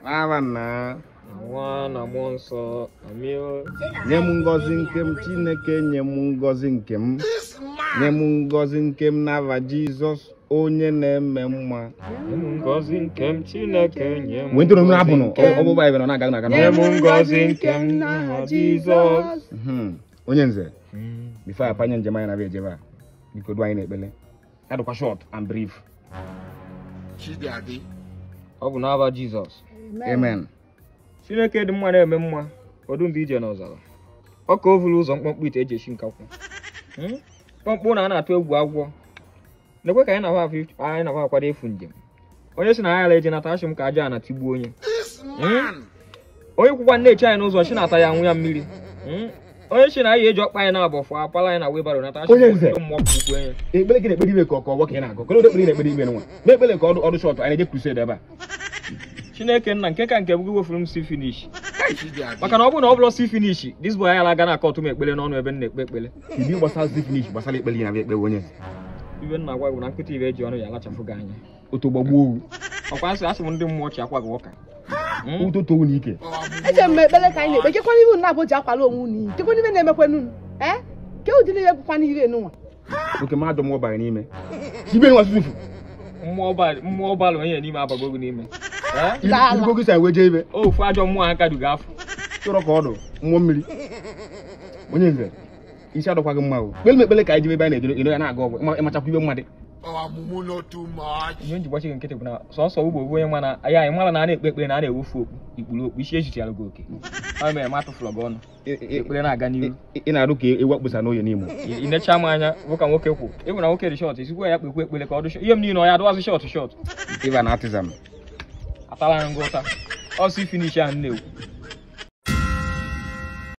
n'aha nna na nwa na mmụọ nsọ amio nye m ngọzi nke m chineke nye m ngọzi nke m nye m ngọzi nke m n'aha jizọs onye na-eme mma nye m ngọzi nke m chineke nye m wee ntụrụ mmiri ngọzi abụnụ nke m. ọgbụgba ebe nọ na-aga na-aga nye m ngọzi nke m n'aha jizọs Mhm. onye nze Mm. bifo a panye njem anyị na-abịa ejebe a biko du anyị na-ekpele ya dịkwa short and brief ọ bụ n'aba jizọs amen chineke dị mma na-eme mma ọdụ mgbe ije n'ọzara ọ ka o vuru ụzọ mkpọmkpọ ite eji esi nkakwụ Hmm? mkpọmkpọ na a na-atụ egwu agwọ na-ekwe ka anyị na afọ anyị na akwado efu njem onye si na ya ala eje nata achị m ka aja na tigbuo onye Hmm? onye kwụkwa nne echi anyị n'ụzọ chi na-ata ya nwụ ya mmiri Hmm? onye si na anyị eji ọkpa anyị na-abọ fụ apala anyị na webaro nata achị Onye nze. mmụọ kpukwu enye ekpele gị na-ekpere ibe ka ọ ka ọgbọ ka ị na-agụ kele ụdị ekpere ị na-ekpere ibe nwa na-ekpele ka ọdụ ọdụ shọt anyị na-eje crusade ebe a chineke nna nke ka nke bụ gị wefuru m si finish maka na ọ bụrụ na ọ bụrụ si finish dis boy anyị ala aga na akọtụ m ekpele n'ọnụ ebe m na-ekpe ekpele ibi gbasara zi finish gbasara ekpele gị na-abịa ekpe onye nze ibe nna gwa bụ na nkịta ibe eji ọnụ ya alachafụ gị anya otu gbagbuo owu ọkwa asị asị m ndị mmụọ chi akwa gị ụka Hmm? ụtọ towu na ike eche m ekpere ka anyị na-ekpe kekwana ibe unu abụ ji akwala onwe unu iyi kekwana ibe na-emekwana unu ee ke ụdịrị ihe bụkwana ire nụnwa oke mmadụ mmụọ bara n'ime ibe nwa susufu mmụọ ọba- mmụọ ọbalụ onye n'ime abago gị n'ime Eh? Dala. irugo gị sa wee jee ibe ofu ajọ mmụọ aka duga afọ chọrọ ka ọdụ mmụọ mmiri onye nze isi adọkwaghị mma o kpele m ekpele ka anyị jebe ebe a na-ejere ero ya na-aga ọgwụ ịma- ịmachakwa ibe mmadụ ihe njikwachi gị nkịtị bụ na sọsọ ugbo bụ onye nwa na ya anyị mara na a na-ekpe ekpere na a na-ewefu okpu ikpuru okpu isi ejichara gị oke ọ mere ma atụfụrụ gị ọnụ Ị- ị- ekpere na-aga n'ihu ị- ị na-arụ ka ewu akpụsa n'oye n'imo ị ị necha m anya bụ ka nwoke kwụ ịbụ na nwoke dị shọt esikwa ya kpekwe ekpere ka ọ dị shọt ihe m niile ọ ya adụwazi shọt shọt ịba na atizam atala ya ngụ ụta ọsị finish ahụ na-ekwu